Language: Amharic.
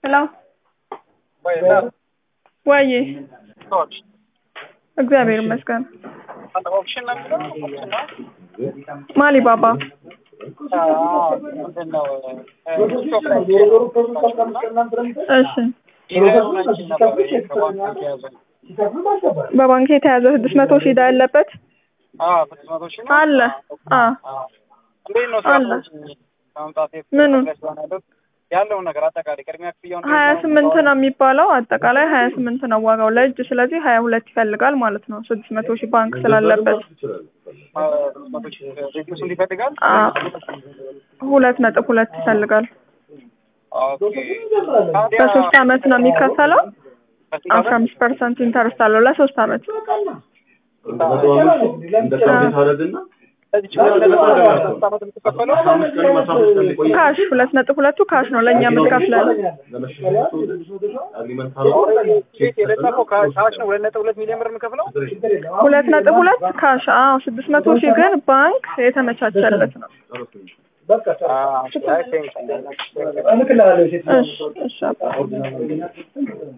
ሄሎ ወይ እግዚአብሔር ይመስገን። ኦፕሽን ነው የሚለው ኦፕሽን ነው ማሊ ባባ ምንድን ነው ቲክቶክ ላይ እሺ ኢቨንታችን ነበር ከባንክ የተያዘ በባንክ የተያዘ ስድስት መቶ ሺህ ዕዳ ያለበት ስድስት መቶ ሺህ ነው አለ። አ እንዴት ነው አለ። ከመምጣት ምኑ? ያለውን ነገር አጠቃላይ ቅድሚያ ክፍያውን ሀያ ስምንት ነው የሚባለው አጠቃላይ ሀያ ስምንት ነው ዋጋው ለእጅ ስለዚህ ሀያ ሁለት ይፈልጋል ማለት ነው ስድስት መቶ ሺህ ባንክ ስላለበት ቤት ውስጥ ይፈልጋል አ ሁለት ነጥብ ሁለት ይፈልጋል ኦኬ ታዲያ በሶስት አመት ነው የሚከፈለው አስራ አምስት ፐርሰንት ኢንተርስት አለው ለሶስት አመት ለዚህ ችግር ለሶስት ዓመት የምትከፈለው ካሽ ሁለት ነጥብ ሁለቱ ካሽ ነው ለእኛ የምትከፍለን ቤት የለጠፈው ካሽ ነው ሁለት ነጥብ ሁለት ሚሊዮን ብር የምከፍለው ሁለት ነጥብ ሁለት ካሽ አዎ ስድስት መቶ ሺህ ግን ባንክ የተመቻቸለት ነው አይ ቴንክ እሺ እሺ አባ